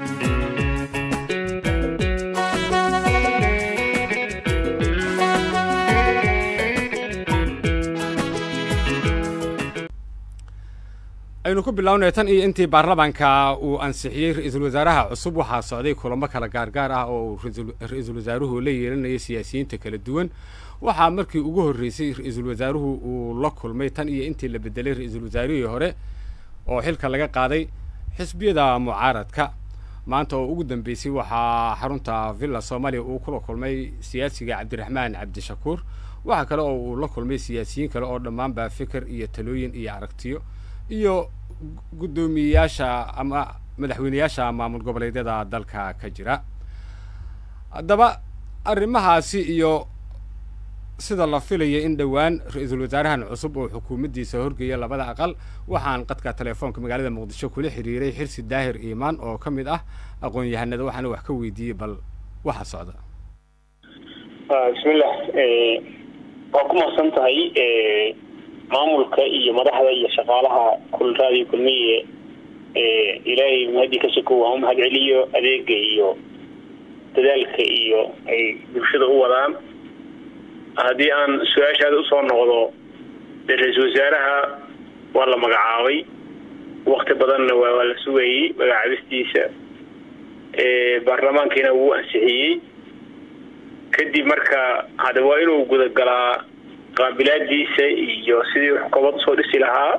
aynu ku bilownay tan iyo intii baarlamaanka uu ansixiyey ra-iisul wasaaraha cusub waxaa socday kulamo kala gaargaar ah oo uu ra-iisul wasaaruhu la yeelanayay siyaasiyiinta kala duwan waxaa markii ugu horreysay ra-iisul wasaaruhu uu la kulmay tan iyo intii la bedelay ra-iisul wasaarihii hore oo xilka laga qaaday xisbiyada mucaaradka maanta oo ugu dambeysay waxaa xarunta villa soomaaliya uu kula kulmay siyaasiga cabdiraxmaan cabdishakuur waxaa kale oo uu la kulmay siyaasiyiin kale oo dhammaanba fikir iyo talooyin iyo aragtiyo iyo guddoomiyeyaasha ama madaxweyneyaasha maamul goboleedyada dalka ka jira haddaba arrimahaasi iyo sida la filaya in dhowaan ra-iisul wasaarahan cusub oo xukuumaddiisa horgeeya labada aqal waxaan qadka telefoonka magaalada muqdisho kula xiriiray xirsi daahir iimaan oo ka mid ah aqoon-yahanada waxaana wax ka weydiiyey bal waxa socda bismillah waa ku mahadsan tahay maamulka iyo madaxda iyo shaqaalaha kulraadiyo kulmiye ilaahay mahadii ka sokow waa u mahad celiyo adeega iyo dadaalka iyo ay bulshada u wadaan haddii aan su-aashaada usoo noqdo dee ra-iisul wasaaraha waa la magacaabay wakti badanna waa waa la sugayey magacaabistiisa baarlamaankiina wuu ansixiyey kadib marka hadda waa inuu gudagalaa qaabilaadiisa iyo sidii xukuumad usoo dhisi lahaa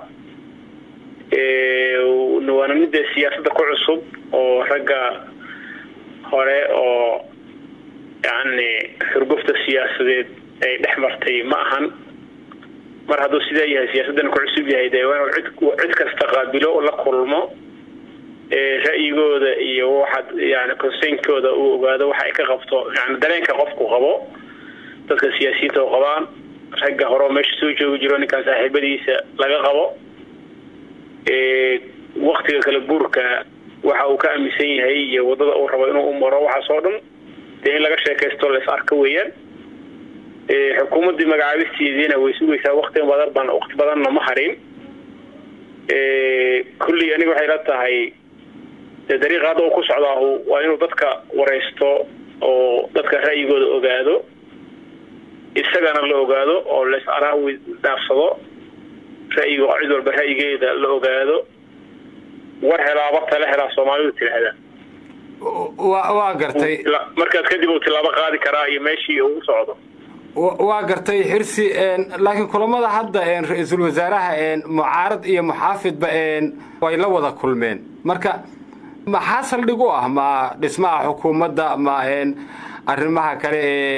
waana midda siyaasadda ku cusub oo ragga hore oo yani xurgufta siyaasadeed ay dhex martay ma ahan mar hadduu sidaa yahay siyaasaddana ku cusub yahay dee waa inuu cid cid kasta qaabilo la kulmo ra'yigooda iyo waxaad yani conseynkooda uu ogaado waxa ay ka qabto yani dareenka qofku qabo dadka siyaasiyiinta oo qabaan ragga hore oo meesha soo joogi jiro ninkaan saaxiibadiisa laga qabo waktiga kala guurka waxa uu ka aaminsan yahay iyo waddada uu rabo inuu u maro waxaas oo dhan dee in laga sheekaysto la is arka weeyaan xukuumaddii magacaabisteediina way sugaysaa wakti badan wakti badanna ma harin kullii aniga waxay la tahay dee dariiqa hadda uu ku socdaahu waa inuu dadka waraysto oo dadka ra'yigooda ogaado isagana la ogaado oo las araawi dhaafsado ra'yiga cid walba ra'yigeeda la ogaado war helaaba tala helaa soomaalidu tidhaahdaa wa waa gartay markaas kadib uu tilaabo qaadi karaa iyo meeshii uu u socdo waa gartay xirsi laakiin kulamada hadda ra-iisul wasaaraha mucaarad iyo muxaafidba way la wada kulmeen marka maxaa saldhig u ah ma dhismaha xukuumadda ma arrimaha kale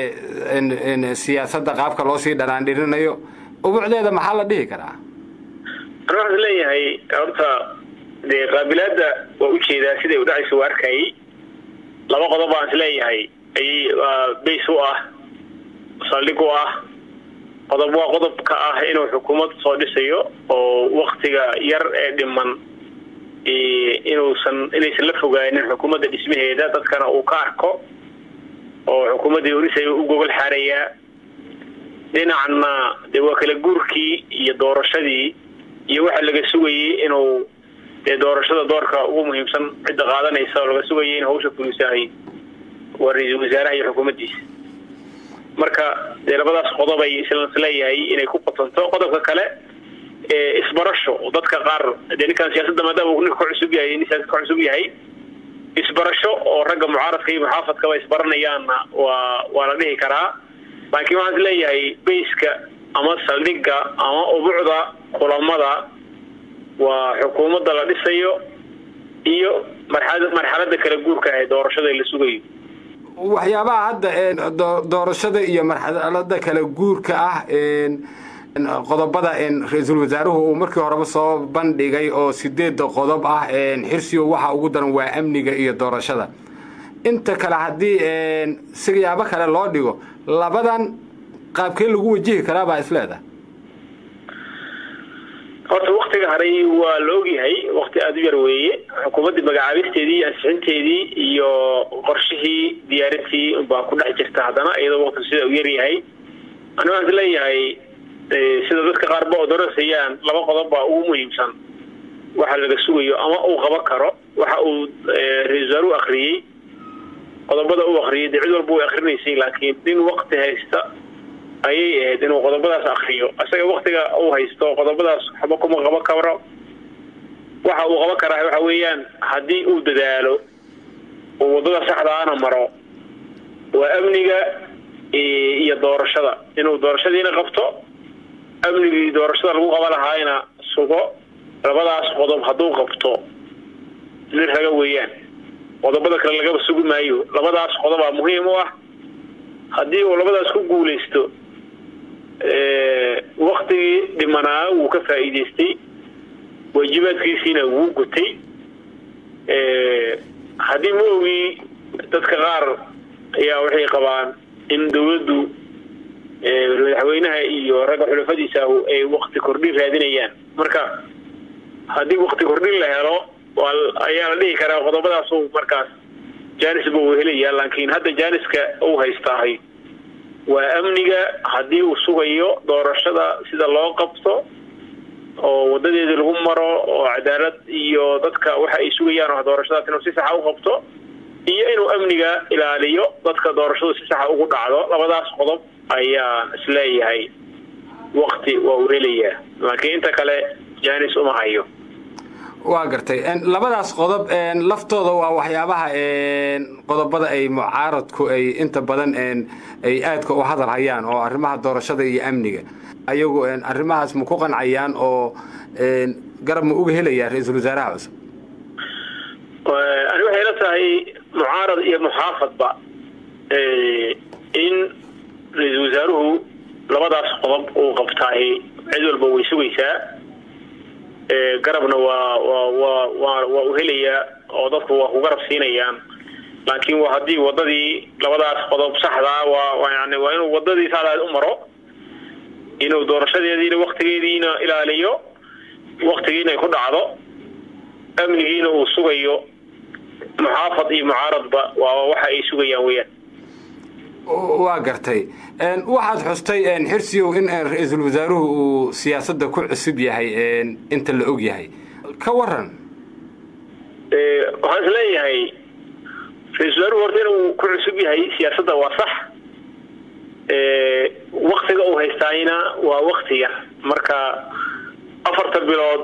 ee siyaasadda qaabka loo sii dhanaandhirinayo ubucdeeda maxaa la dhihi karaa an waxaan leeyahay horta dee qaabilaadda waa ujeedaa siday u dhacaysa waa arkayay laba qodob baan is leeyahay ayay bays u ah saldhig u ah qodob waa qodobka ah inuu xukuumad soo dhisayo oo waktiga yar ee dhiman inuusan inaysan la fogaanin xukuumadda dhismaheeda dadkana uu ka arko oo xukuumaddii urisay u gogol xaarayaa dhinacna dee waa kala guurkii iyo doorashadii iyo waxa laga sugayey inuu dee doorashada doorka ugu muhiimsan cidda qaadanaysa oo laga sugayay in hawsha fulisahay waa ra-iisul wasaaraha iyo xukuumaddiisa marka dee labadaas qodob ay isleeyahay inay ku qatanto qodobka kale isbarasho dadka qaar dee ninkaan siyaasadda maadaama uu ninka ka cusub yahay nin siyaasad ka cusub yahay isbarasho oo ragga mucaaradka iyo muxaafadkaba isbaranayaanna waa waa la dhihi karaa laakiin waxaan is leeyahay bayska ama saldhigga ama ubucda kulamada waa xukuumadda la dhisayo iyo marxalad marxaladda kala guurka ah ee doorashada la sugayo waxyaabaha hadda doorashada iyo marxalada kala guurka ah qodobada ra-iisul wasaaruhu uu markii horeba soo bandhigay oo sideedda qodob ah xirsigo waxa ugu daran waa amniga iyo doorashada inta kale haddii siyaabo kale loo dhigo labadan qaabkee lagu wajihi karaa baa isleedahay horta waktiga haray waa la ogyahay wakti aada u yar weeye xukuumaddii magacaabisteedii iyo ansixinteedii iyo qorshihii diyaarintii baa ku dhex jirta haddana iyadoo waktigu sida u yar yahay ani waxaan is leeyahay sida dadka qaarba oo doorasayaan laba qodob baa ugu muhiimsan waxa laga sugayo ama uu qaban karo waxa uu ra-isul wasaaruhu akriyey qodobada uu akriyay dee cid walba way akrinaysay laakiin nin wakti haysta ayay ahayd inuu qodobadaas akriyo isaga waktiga uu haysto qodobadaas waxba kuma qaban karo waxa uu qaban karaa waxa weeyaan haddii uu dadaalo oo waddada saxdaana maro waa amniga iyo doorashada inuu doorashadiina qabto amnigii doorashada lagu qaban lahaayna sugo labadaas qodob hadduu qabto nin raga weeyaan qodobada kale lagaba sugi maayo labadaas qodobaa muhiim u ah haddii uu labadaas ku guulaysto waktigii dhimanaa wuu ka faa'iidaystay waajibaadkiisiina wuu gutay haddii ma ogii dadka qaar ayaa waxay qabaan in dawladdu madaxweynaha iyo ragga xulafadiisa ay wakti kordhin raadinayaan marka haddii wakti kordhin la helo ayaa la dhihi karaa qodobadaas markaas janisba uu helaya laakiin hadda janiska uu haystaahay waa amniga haddii uu sugayo doorashada sida loo qabto oo wadadeedii lagu maro oo cadaalad iyo dadka waxa ay sugayaan oo doorashadaas inuu si saxa u qabto iyo inuu amniga ilaaliyo dadka doorashadu si saxa ugu dhacdo labadaas qodob ayaan isleeyahay wakti waa uu helayaa laakiin inta kale janis uma hayo waa gartay labadaas qodob laftooda waa waxyaabaha qodobada ay mucaaradku ay inta badan ay aadka u hadal hayaan oo arrimaha doorashada iyo amniga ayagu arrimahaas ma ku qancayaan oo garab ma uga helayaa ra-iisul wasaaraha cusub ani waxay la tahay mucaarad iyo muxaafadba in ra-iisul wasaaruhu labadaas qodob uu qabtaahi cid walba way sugaysaa garabna waa waa waa waa waa u helayaa oo dadku waa ku garab siinayaan laakiin waa haddii wadadii labadaas qodob saxdaa waa yani waa inuu wadadii saxdaad u maro inuu doorashadeediina waktigeediina ilaaliyo waktigiina ay ku dhacdo amnigiina uu sugayo muxaafad iyo mucaaradba waa waxa ay sugayaan weyaan waa gartay waxaad xustay xirsiyow in ra-iisul wasaaruhu uu siyaasadda ku cusub yahay inta la og yahay ka waran waxaan isleeyahay ra-isul wasaaruhu horta inuu ku cusub yahay siyaasadda waa sax waktiga uu haystaayna waa wakti yar marka afarta bilood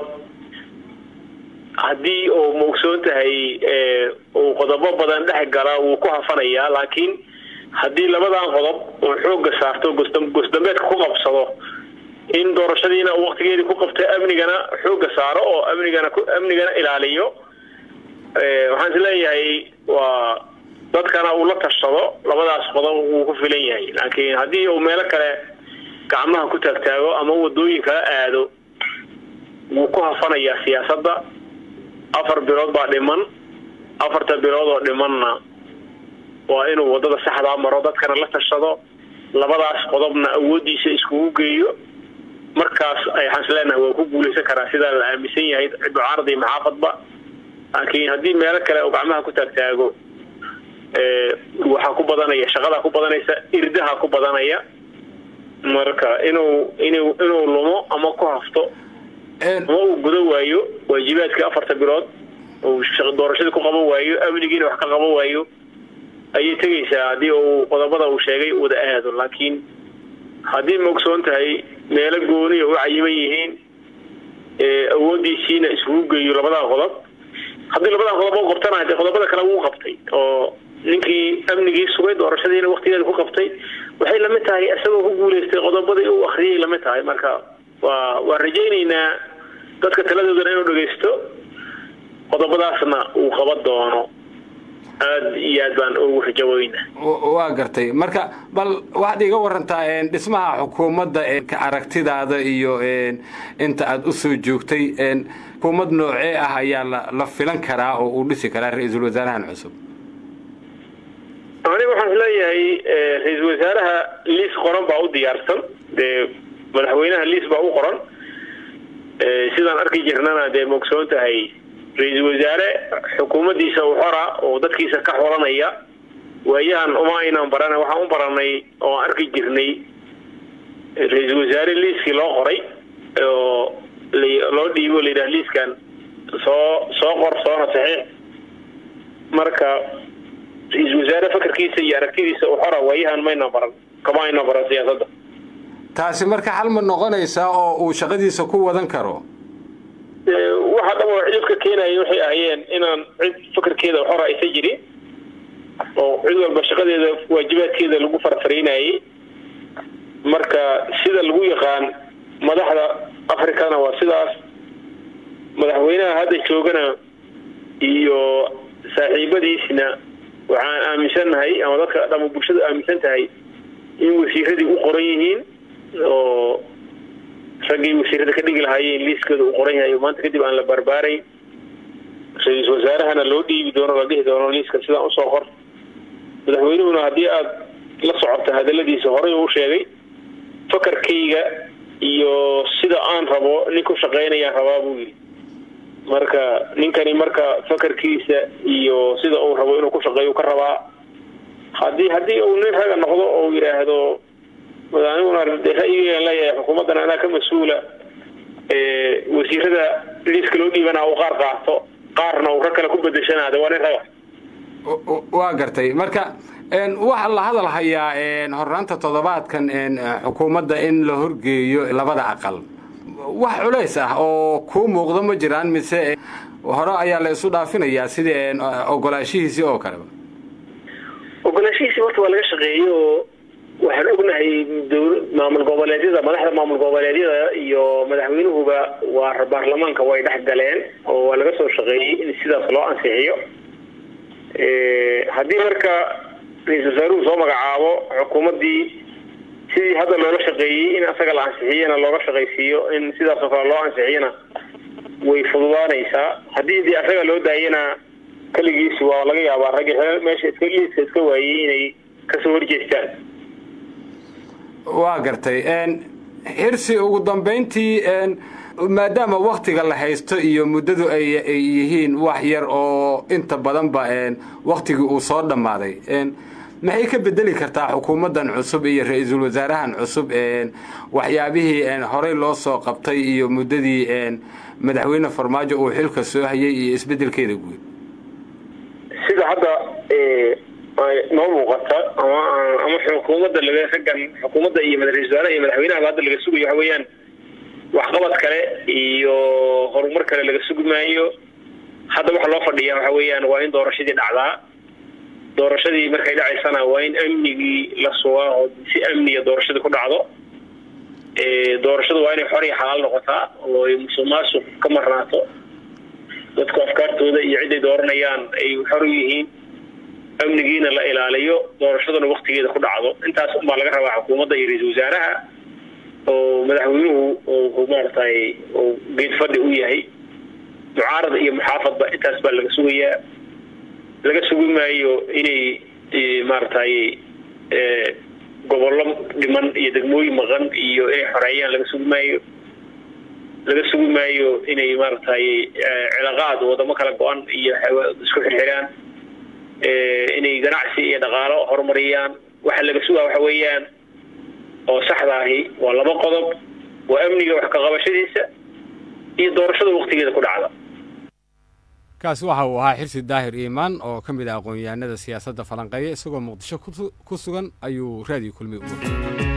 haddii uu maogsoon tahay uu qodobo badan dhex gala wuu ku hafanayaa laakiin haddii labadan qodob uu xooga saarto gosdambeedka ku qabsado in doorashadiina uu waktigeedii ku qabto amnigana xooga saaro oo amnigana amnigana ilaaliyo waxaan isleeyahay waa dadkana uu la tashado labadaas qodob wuu ku filan yahay laakiin haddii uu meelo kale gacmaha ku taagtaago ama wadooyin kala aado wuu ku hafanayaa siyaasadda afar bilood baa dhiman afarta bilood oo dhimanna waa inuu wadada saxdaa maro dadkana la tashado labadaas qodobna awoodiisa iskugu geeyo markaas waxaan isleenahay waa ku guulaysan karaa sidaa la aaminsan yahay cid mucaarad iyo maxaafadba laakiin haddii meelo kale uu gacmaha ku taagtaago waxaa ku badanaya shaqadaa ku badanaysa irdaha ku badanaya marka inuu inuu inuu lumo ama ku hafto ama uu gudo waayo waajibaadkii afarta bilood uu doorashadii ku qaban waayo amnigiina wax ka qaban waayo ayay tegaysaa haddii uu qodobada uu sheegay wada aado laakiin haddii maogsoon tahay meelo gooniya u cayiman yihiin awoodiisiina iskugu geeyo labadaa qodob haddii labadaa qodob u qabtana dee qodobada kale wuu qabtay oo ninkii amnigii sugay doorashadiina waktigeeda ku qabtay waxay lamid tahay isagoo ku guulaystay qodobadii uu akriyay lamid tahay marka waa waa rajaynaynaa dadka taladoodana inuu dhagaysto qodobadaasna uu qaban doono aada iyo aad baan ugu rajaweyna waa gartay marka bal waxaad iga warantaa dhismaha xukuumadda ka aragtidaada iyo inta aada usoo joogtay xukuumad noocee ah ayaa la filan karaa oo uu dhisi karaa ra-iisul wasaarahan cusub aniga waxaan isleeyahay ra-iisul wasaaraha liis qoran baa u diyaarsan dee madaxweynaha liis baa u qoran sidaan arki jirnana dee maogsoon tahay ra-iisul wasaare xukuumaddiisa u xora oo dadkiisa ka xolanaya waayahan uma aynan baran waxaan u baranay oo aan arki jirnay ra-iisul wasaare liiskii loo qoray oo loo dhiibo layidhaha liiskan soo soo qor soona saxiix marka ra-iisul wasaare fakarkiisa iyo aragtidiisa u xora waayahan mayna baran kama ayna baran siyaasadda taasi marka xal ma noqonaysaa oo uu shaqadiisa ku wadan karo waxa dham oo cidibka keenaya waxay ahayeen inaan cid fakarkeeda xora aysa jirin oo cid walba shaqadeeda waajibaadkeeda lagu farfaraynayay marka sida lagu yaqaan madaxda africana waa sidaas madaxweynaha hadda joogana iyo saaxiibadiisna waxaan aaminsannahay ama dadka dhama bulshadu aaminsan tahay in wasiiradii u qoran yihiin oo raggii wasiirada ka dhigi lahaayeen liiskooda uu qoran yahay maanta kadib aan la barbaarayn ra-iisul wasaarahana loo dhiibi doono la dhihi doono liiska sidaan usoo qor madaxweynuhuna haddii aada la socota hadaladiisa horey uu sheegay fakarkayga iyo sida aan rabo nin ku shaqaynayaan rabaa buu yidhi marka ninkani marka fakarkiisa iyo sida uu rabo inuu ku shaqeeyo ka rabaa haddii haddii uu nin raga noqdo oo yidhaahdo aniguna ra-yigan leeyahay xukuumaddan anaa ka mas-uula wasiirada liiska loo dhiibana uu qaar qaato qaarna uu rag kale ku bedeshanaada waa nin raga waa gartay marka waxaa la hadal hayaa hornaanta toddobaadkan xukuumadda in la horgeeyo labada aqal wax culays ah oo kuu muuqdo ma jiraan mise hore ayaa la isu dhaafinayaa sidii ogolaashihiisii oo kaleba ogolaashihiisii horta waa laga shaqeeyey oo waxaan ognahay maamul goboleedyada madaxda maamul goboleedyada iyo madaxweynuhuba waa baarlamaanka way dhex galeen oo waa laga soo shaqeeyey in sidaas loo ansixiyo haddii marka ra-iisul wasaaruhu soo magacaabo xukuumaddii sidii hadda loola shaqeeyey in asaga la ansixiyana looga shaqaysiiyo in sidaasoo kale loo ansixiyana way fududaanaysaa haddii dee asaga loo daayana keligiis waa laga yaabaa raggi meesha iska liiska iska waayey inay kasoo horjeestaan waa gartay xirsi ugu dambayntii maadaama waktiga la haysto iyo muddadu ay yihiin wax yar oo inta badanba waktigii uu soo dhammaaday maxay ka bedeli kartaa xukuumaddan cusub iyo ra-iisul wasaarahan cusub waxyaabihii horey loo soo qabtay iyo muddadii madaxweyne farmaajo uu xilka soo hayay iyo isbedelkeeda guud sida hadda noo muuqata ama ama xukuumadda laga raggan xukuumadda iyo ra-isul wasaaraha iyo madaxweynaha hadda laga sugayo waxa weeyaan waxqabad kale iyo horumar kale laga sugi maayo hadda waxa loo fadhiya waxa weeyaan waa in doorashadii dhacdaa doorashadii markay dhacaysana waa in amnigii la sugaa oo si amniga doorashadii ku dhacdo doorashadu waa inay xor iyo xalaal noqotaa oo ay musuq maasuq ka marnaato dadku afkaartooda iyo ciday dooranayaan ay xor u yihiin amnigiina la ilaaliyo doorashaduna waktigeeda ku dhacdo intaas unbaa laga rabaa xukuumadda iyo ra-iisul wasaaraha oo madaxweynuhu oo maaratay oo geed fadhi u yahay mucaarada iyo muxaafadba intaas baa laga sugayaa laga sugi maayo inay maaratay gobollo dhiman iyo degmooyin maqan iyo inay xoreeyaan laga sugi maayo laga sugi maayo inay maaratay cilaaqaad wadamo kala go-an iyo isku xirxiraan inay ganacsi iyo dhaqaalo horumariyaan waxa laga sugaa waxa weeyaan oo saxda ahi waa laba qodob waa amniga wax ka qabashadiisa iyo doorashada waktigeeda ku dhacda kaasi waxa uu ahaa xirsi daahir iimaan oo ka mid ah aqoon-yahanada siyaasadda falanqeeya isagoo muqdisho ku sugan ayuu raadiyo kulmi ugu